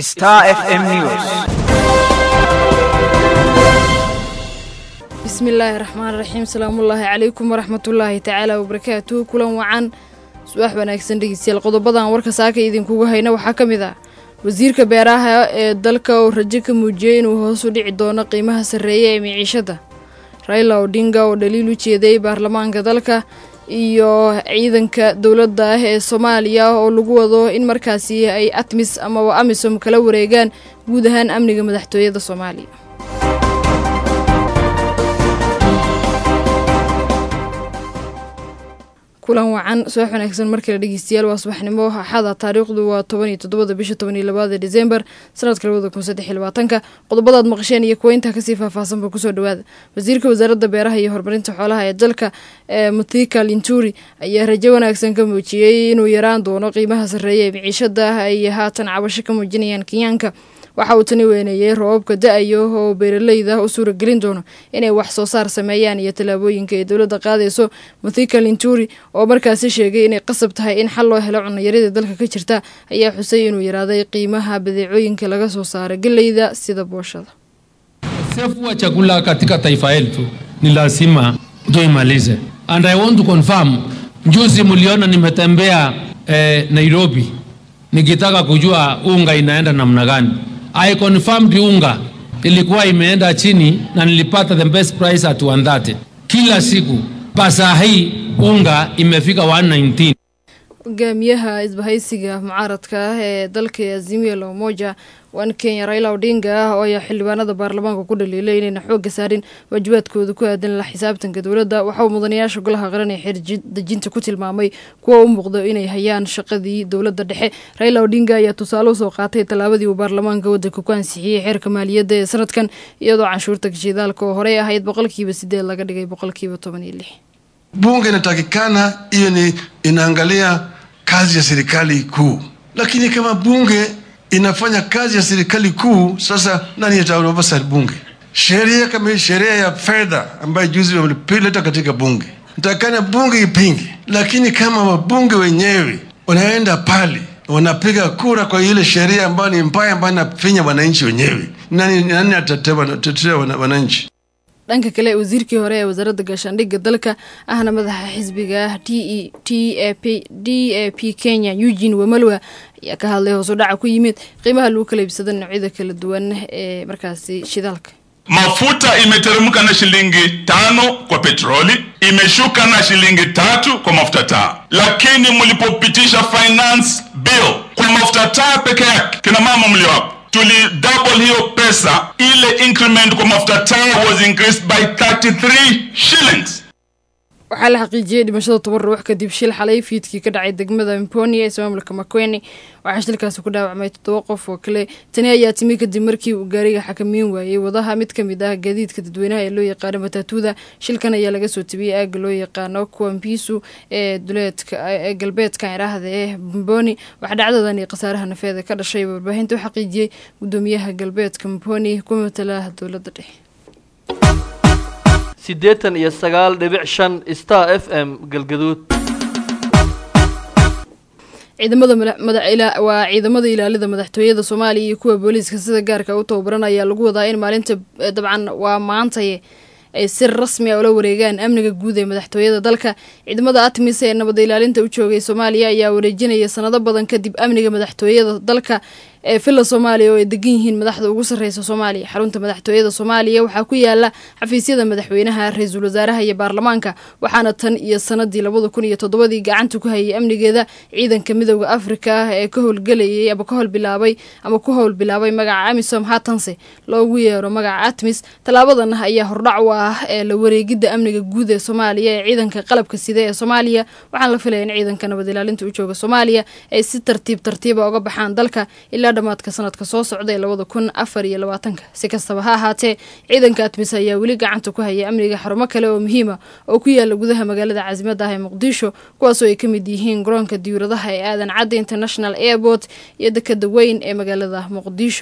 Star FM News. bismillaahi raxmaan raxiim salaamullaahi calaykum waraxmatullaahi tacaala wabarakaatuhu kulan wacan subax wanaagsan dhegeystayaal qodobadan warka saaka idinkugu hayna waxaa ka mid ah wasiirka beeraha ee dalka oo rajo ka muujiyey inuu hoos u dhici doono qiimaha sarreeya ee miciishada raila odinga oo dhaliil u jeeday baarlamaanka dalka iyo ciidanka dowladda ah ee soomaaliya oo lagu wado in markaasi ay atmis amaba amisom kala wareegaan guud ahaan amniga madaxtooyada soomaaliya kulan wacan subax wanaagsan markale dhegeystayaal waa subaxnimo axada taariikhdu waa toban iyo toddobada bisha toban iyo labaada december sanadka labada kun saddex iyo labaatanka qodobadaad maqasheen iyo kuwa intaa kasii faahfaahsanba kusoo dhawaada wasiirka wasaaradda beeraha iyo horumarinta xoolaha ee dalka ee muthika linturi ayaa rajo wanaagsan ka muujiyey inuu yaraan doono qiimaha sarreeya ee miciishada ay haatan cabasho ka muujinayaan kenyaanka waxa uu tani weyneeyey roobabka da-ayo oo beeraleyda u suuragelin doono inay wax soo saar sameeyaan iyo tallaabooyinka ay dowladda qaadayso muthika linturi oo markaasi sheegay inay qasab tahay in xal loo helo cunayarida dalka ka jirta ayaa xusay inuu yaraaday qiimaha badeecooyinka laga soo saara geleyda sida booshada Ukosefu wa chakula katika taifa letu ni lazima tuimalize. And I want to confirm, juzi mliona nimetembea eh, Nairobi nikitaka kujua unga inaenda namna gani. I confirmed unga ilikuwa imeenda chini na nilipata the best price at 130 kila siku. Pasa hii unga imefika 119. hogaamiyaha isbahaysiga mucaaradka ah ee dalka azimio la umoja wan kenya raila odinga ah oo ayaa xildhibaanada baarlamaanka ku dhaliilay inayna xoogga saarin waajibaadkooda ku aadan la xisaabtanka dowladda waxa uu mudanayaasha golaha qaran ee xeerdejinta ku tilmaamay kuwa u muuqdo inay hayaan shaqadii dowladda dhexe raila odinga ayaa tusaale usoo qaatay tallaabadii uu baarlamaanka waddanka ku ansixiyey xeerka maaliyadda ee sanadkan iyadoo canshuurta gashidaalka oo horey ahayd boqolkiiba sideed laga dhigay boqolkiiba toban iyo lix bunge inatakikana hiyo ni inaangalia kazi ya serikali kuu, lakini kama bunge inafanya kazi ya serikali kuu, sasa nani ataoversight bunge? Sheria kama hii sheria ya fedha ambayo juzi wameleta katika bunge, natakikana bunge ipinge, lakini kama wabunge wenyewe wanaenda pale wanapiga kura kwa ile sheria ambayo ni mbaya, ambayo inafinya wananchi wenyewe, nani, nani atatetea wananchi? dhanka kale wasiirkii hore ee wasaaradda gaashaandhigga dalka ahna madaxa xisbiga t e t a p d a p kenya eugene wamalwa ayaa ka hadlay hoos u dhaca ku yimid qiimaha lagu kala iibsada noocyada kala duwan ee markaasi shidaalka Mafuta imeteremka na shilingi tano kwa petroli, imeshuka na shilingi tatu kwa mafuta taa, lakini mlipopitisha finance bill kwa mafuta taa peke yake, kina mama mlio hapo tuli double hiyo pesa, ile increment kwa mafuta taa was increased by 33 shillings. waxaa la xaqiijiyey dhimashada toban ruux kadib shil xalay fiidkii ka dhacay degmada mponi ee ismaamulka makweni waxaa shilkaasi ku dhaawacmay toddoba qof oo kale tani ayaa timi kadib markii uu gaariga xakamiin waayey wadaha mid ka mid ah gaadiidka dadweynaha ee loo yaqaano matatuuda shilkan ayaa laga soo tebiyey aagga loo yaqaano kuwambisu ee duleedka ee galbeedka iraahda ee mponi waxaa dhacdadan iyo khasaaraha nafeeda ka dhashay warbaahinta u xaqiijiyey gudoomiyaha galbeedka mponi ku matala dowladda dhexe siddeetan iyo sagaal dhibic shan star f m galgaduud ciidamada waa ciidamada ilaalida madaxtooyada soomaaliya iyo kuwa booliiska sida gaarka u tababaran ayaa lagu wadaa in maalinta dabcan waa maantaye ay si rasmi a ula wareegaan amniga guud ee madaxtooyada dalka ciidamada atmis ee nabad ilaalinta u joogay soomaaliya ayaa wareejinaya sanado badan kadib amniga madaxtooyada dalka ee villa soomaaliya oo ay degan yihiin madaxda ugu sarreysa soomaaliya xarunta madaxtooyada soomaaliya waxaa ku yaala xafiisyada madaxweynaha ra-iisul wasaaraha iyo baarlamaanka waxaana tan iyo sanadii labada kun iyo toddobadii gacanta ku hayay amnigeeda ciidanka midooda afrika ah ee ka howlgelayay ama ka howlbilaabay ama ku howlbilaabay magaca amisom haatanse loogu yeero magaca atmis tallaabadan ayaa hordhac u ah ee la wareegidda amniga guud ee soomaaliya ee ciidanka qalabka sida ee soomaaliya waxaana la filaya in ciidanka nabad ilaalinta u jooga soomaaliya ay si tartiib tartiiba uga baxaan dalka ilaa dhamaadka sanadka soo socda ee labada kun afar iyo labaatanka si kastaba ha ahaatee ciidanka atmis ayaa weli gacanta ku haya amniga xarumo kale oo muhiima oo ku yaala gudaha magaalada caasimada ah ee muqdisho kuwaasoo ay ka mid yihiin garoonka diyuuradaha ee aadan cadda international airport iyo dekada weyn ee magaalada muqdisho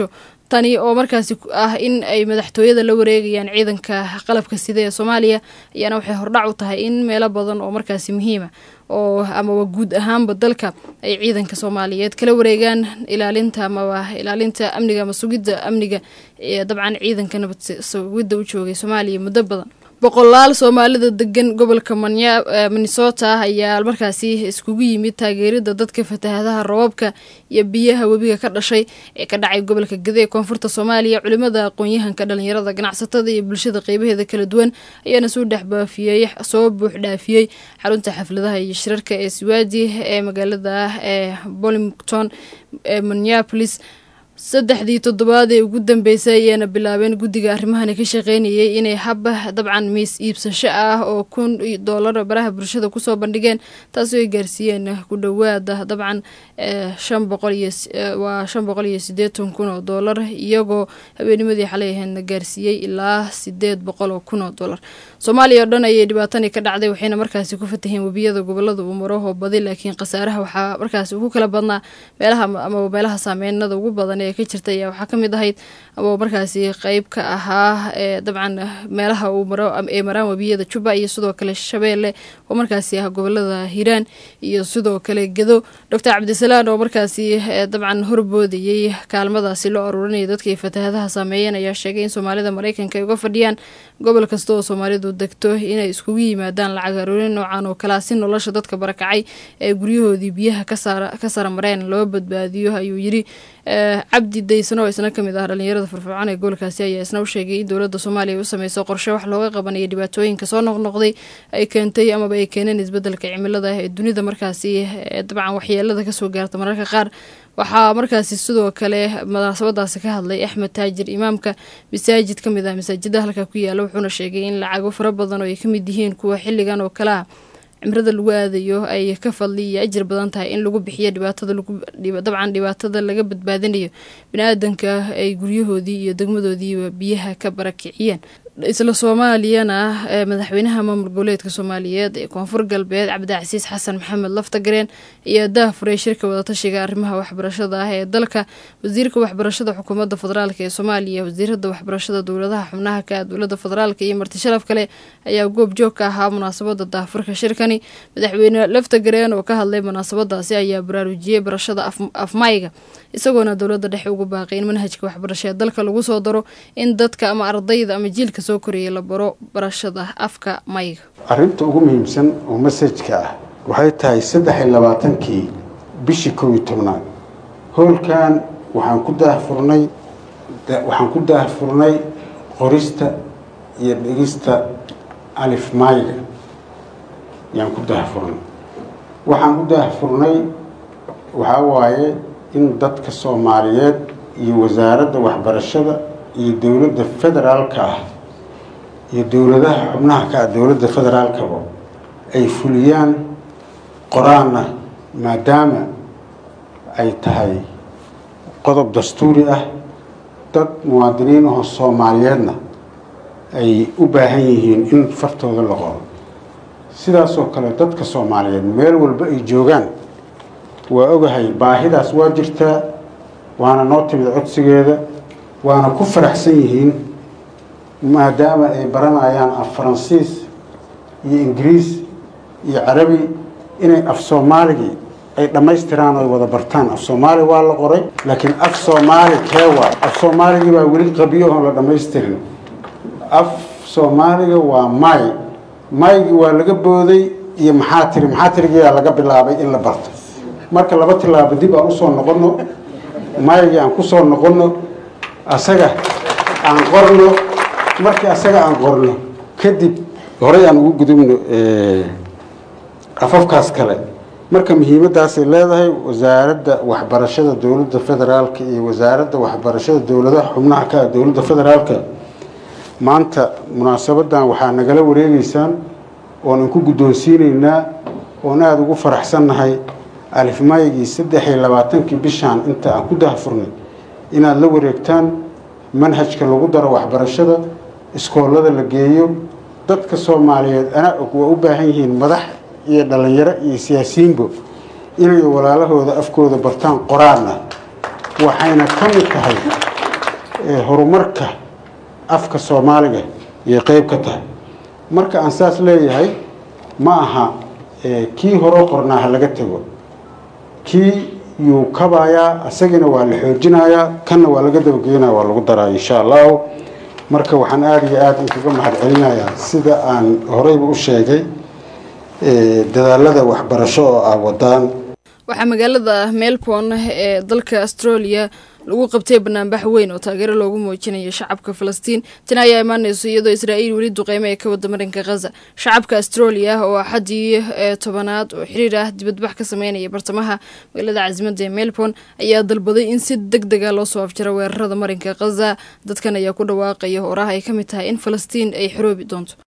tani oo markaasi ah in ay madaxtooyada la wareegayaan ciidanka qalabka sida ee soomaaliya ayaana waxay hordhac u tahay in meelo badan oo markaasi muhiima oo amaba guud ahaanba dalka ay ciidanka soomaaliyeed kala wareegaan ilaalinta amaba ilaalinta amniga ama sugidda amniga ee dabcan ciidanka nabad sugidda u joogay soomaaliya muddo badan boqolaal soomaalida degan gobolka minnesota ayaa markaasi iskugu yimid taageerida dadka fatahadaha roobabka iyo biyaha webiga ka dhashay ee ka dhacay gobolka gade ee koonfurta soomaaliya culimada aqoon-yahanka dhalinyarada ganacsatada iyo bulshada qeybaheeda kala duwan ayaana soo dhexbaafiyey soo buux dhaafiyey xarunta xafladaha iyo shirarka ee siwaadi ee magaalada ee bolington ee minneapolis saddexdii toddobaad ee ugu dambeysay ayaana bilaabeen guddiga arrimahani ka shaqeynayay inay haba dabcan miis iibsasho ah oo kun doolar baraha bulshada kusoo bandhigeen taasoo ay gaarsiiyeen ku dhowaada dabcan shan boqol iyo waa shan boqol iyo siddeetan kun oo doolar iyagoo habeenimadii xalay ahaydna gaarsiiyey ilaa sideed boqol oo kun oo doolar soomaaliya oo dhan ayay dhibaatani ka dhacday waxayna markaasi ku fataheen webiyada gobolada umaraho badi laakiin khasaaraha waxaa markaasi ugu kala badnaa meelaha ama meelaha saameynada ugu badan ee ka jirta ayaa waxaa ka mid ahayd ama markaasi qeyb ka ahaa ee dabcan meelaha uu maro ee maraan webiyada juba iyo sidoo kale shabeelle oo markaasi ah gobolada hiiraan iyo sidoo kale gedo doctor cabdisalaan oo markaasi dabcan horboodayey kaalmadaasi loo aruurinaya dadkii fatahadaha saameeyeen ayaa sheegay in soomaalida mareykanka ay uga fadhiyaan gobol kasta oo soomaalidu degto inay iskugu yimaadaan lacag aruurin noocan oo kalea si nolosha dadka barakacay ee guryahoodii biyaha ka saramareen loo badbaadiyo ayuu yiri cabdi daysano oo isna kamid ah dhalinyarada firfircoon ee gobolkaasi ayaa isna u sheegay in dowladda soomaaliya ay u sameyso qorshe wax looga qabanayo dhibaatooyinka soo noqnoqday ay keentay amaba ay keeneen isbedelka cimilada ee dunida markaasi dabcan waxyeelada kasoo gaarta mararka qaar waxaa markaasi sidoo kale munaasabadaasi ka hadlay axmed taajir imaamka masaajid ka mid ah masaajida halka ku yaala wuxuuna sheegay in lacago fara badan oo ay kamid yihiin kuwa xilligan oo kale ah cimrada lagu aadayo ay ka fadli iyo ajir badan tahay in lagu bixiyo dhibaatada dabcan dhibaatada laga badbaadinayo bini-aadanka ay guryahoodii iyo degmadoodiiba biyaha ka barakiciyeen isla soomaaliyana madaxweynaha maamul goboleedka soomaaliyeed ee koonfur galbeed cabdicasiis xasan maxamed laftagareen ayaa dah furay shirka wadatashiga arrimaha waxbarashada ah ee dalka wasiirka waxbarashada xukuumadda federaalk ee soomaaliya wasiirada waxbarashada dowladaha xubnaha ka dowlada federaalk iyo marti sharaf kale ayaa goob joog ka ahaa munaasabada daahfurka shirkani madaxweyne laftagareen oo ka hadlay munaasabadaasi ayaa baraarujiyey barashada afmayga isagoona dowlada dhexe ugu baaqay in manhajka waxbarasho ee dalka lagu soo daro in dadka ama ardayda ama jiilka soo koraya la baro barashada afka mayga arrinta ugu muhiimsan oo masajka ah waxay tahay saddex iyo labaatankii bishii kow iyo tobnaad howlkan waxaan ku daahfurnay waxaan ku daahfurnay qorista iyo dhigista alif mayga ayaan ku daahfurnay waxaan ku daahfurnay waxaa waaye in dadka soomaaliyeed iyo wasaaradda waxbarashada iyo dowladda federaalka ah iyo dowladaha xubnaha ka ah dowladda federaalkaba ay fuliyaan qoraana maadaama ay tahay qodob dastuuri ah dad muwaadiniin ahoo soomaaliyeedna ay u baahan yihiin in fartooda la qoro sidaasoo kale dadka soomaaliyeed meel walba ay joogaan waa ogahay baahidaas waa jirtaa waana noo timid codsigeeda waana ku faraxsan yihiin maadaama ay baranayaan af faransiis iyo ingiriis iyo carabi inay af soomaaligii ay dhammaystiraan oo ay wada bartaan af soomaali waa la qoray laakiin af soomaali kee waay af soomaaligii baa weli qabiyahoon la dhammaystirin af soomaaliga waa may maygii waa laga booday iyo maxaa tiri maxaa tirigiyaa laga bilaabay in la barto marka laba tilaabo dib aan usoo noqono maygii aan kusoo noqono asaga aan qorno markii asaga aan qorno kadib horey aan ugu gudubno afafkaas kale marka muhiimadaasay leedahay wasaaradda waxbarashada dowladda federaalka iyo wasaaradda waxbarashada dowladaha xubnaha ka ah dowladda federaalka maanta munaasabadan waxaa nagala wareegeysaan oon inku guddoonsiinaynaa oon aada ugu faraxsannahay alifmaygii saddex iyo labaatankii bishaan inta aan ku dahfurnay inaad la wareegtaan manhajka lagu daro waxbarashada iskoolada la geeyo dadka soomaaliyeed anaa og waa u baahan yihiin madax iyo dhallinyaro iyo siyaasiyiinbo inay walaalahooda afkooda bartaan qoraalna waxayna ka mid tahay horumarka afka soomaaliga iyo qeyb ka tahay marka aan saas leeyahay ma aha kii hore qornaa ha laga tego kii yuu kabayaa asagina waa la xoojinayaa kanna waa laga dabageynaya waa lagu daraa insha allahu marka waxaan aada iyo aada inkaga mahad celinayaa sida aan horeyba u sheegay dadaalada waxbarasho oo ah wadaan waxaa magaalada melbourne ee dalka australia lagu qabtay banaanbax weyn oo taageero loogu muujinayo shacabka falastiin tani ayaa imaaneyso iyadoo israa'iil weli duqeymo ee ka wada marinka khaza shacabka australia oo axadii tobanaad oo xiriir ah dibadbax ka sameynaya bartamaha magaalada casimadda ee melbourne ayaa dalbaday in si deg dega loo soo afjaro weerarada marinka khaza dadkan ayaa ku dhawaaqaya oraha ay ka mid tahay in falastiin ay xoroobi doonto